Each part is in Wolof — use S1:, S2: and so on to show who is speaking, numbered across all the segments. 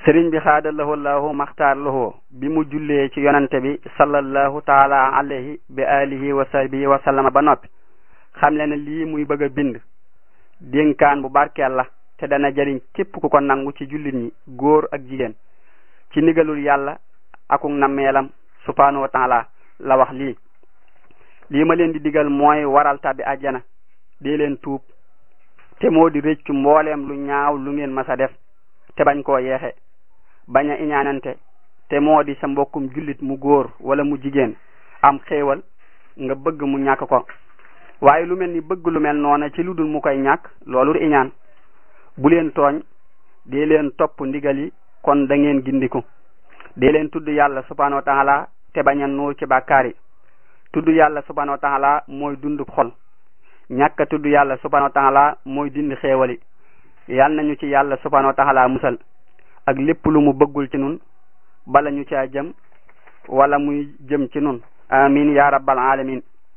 S1: sëriñ bi xaada lahu lahu maxtaar lahu bi mu jullee ci yonante bi sallallahu taala alayhi bi alihi wa sahbihi wa sallama ba noppi xam le ne lii muy bëgg a bind dénkaan bu barkeel la te dana jëriñ képp ku ko nangu ci jullit ñi góor ak jigéen ci ndigalul yàlla akuk nammeelam subhanahu wa taala la wax lii lii ma leen di digal mooy waral tabi àjjana dee leen tuub te moo di rëccu mbooleem lu ñaaw lu ngeen mas a def te bañ koo yeexe bañ a iñaanante te moo di sa mbokkum jullit mu góor wala mu jigéen am xéewal nga bëgg mu ñàkk ko waaye lu mel ni bëgg lu mel noona ci lu dul mu koy ñàkk loolu iñaan bu leen tooñ dee leen topp ndigal yi kon da ngeen gindiku dee leen tudd yàlla subhanahu wa taala te bañ a nuur ci bàkkaar yi tudd yàlla subhanahu wa taala mooy dundub xol ñàkk tudd yàlla subhanahu wa taala mooy dindi xéewali yal nañu ci yàlla subhanahu wa taala musal ak lépp lu mu bëggul ci nun bala ñu caa jëm wala muy jëm ci nun amin ya rabbal alamin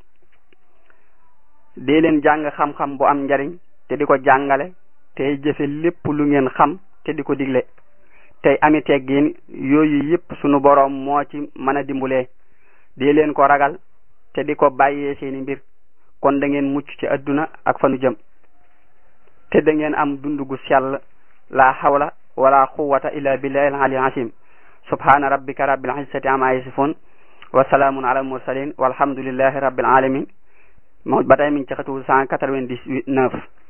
S1: dee leen jàng xam-xam bu am njariñ te di ko jàngale tey jëfe lépp lu ngeen xam te di ko digle tey ami teggin yooyu yépp sunu boroom moo ci mën a dimbulee dee leen ko ragal te di ko bàyyee seeni mbir kon da ngeen mucc ci adduna ak fanu jëm te da ngeen am dund gu sell la hawla wala quwwata illa billahi al-ali azim subhana rabbika rabbil izzati amma yasifun wa salaamun ala al mursalin walhamdulillahi rabbil alamin moo ba tey mi ngi ci xatu cent quatre-vingt-dix-neuf